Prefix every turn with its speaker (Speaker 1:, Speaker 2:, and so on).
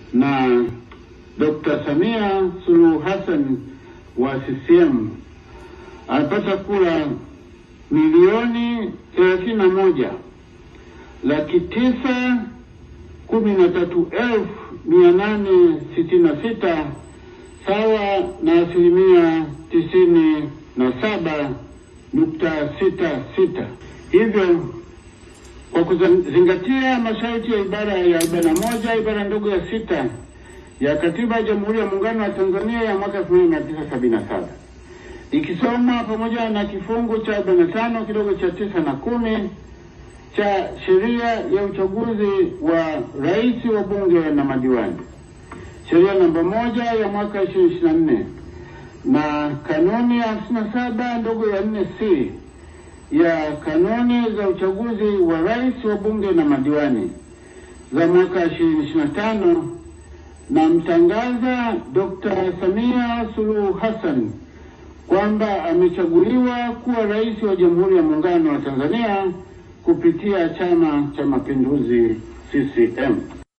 Speaker 1: na Dr. Samia Suluhu Hassan wa CCM amepata kura milioni thelathini na moja laki tisa kumi na tatu elfu mia nane sitini na sita sawa na asilimia tisini na saba nukta sita sita. Hivyo kwa kuzingatia masharti ya ibara ya arobaini na moja ibara ndogo ya sita ya Katiba ya Jamhuri ya Muungano wa Tanzania ya mwaka elfu moja mia tisa sabini na saba ikisoma pamoja na kifungu cha arobaini na tano kidogo cha tisa na kumi cha sheria ya uchaguzi wa rais wa bunge na madiwani, sheria namba moja ya mwaka ishirini ishirini na nne na kanuni ya hamsini na saba ndogo ya nne c ya kanuni za uchaguzi wa rais wa bunge na madiwani za mwaka ishirini ishirini na tano na mtangaza Dr. Samia Suluhu Hassan kwamba amechaguliwa kuwa rais wa Jamhuri ya Muungano wa Tanzania kupitia Chama cha Mapinduzi CCM.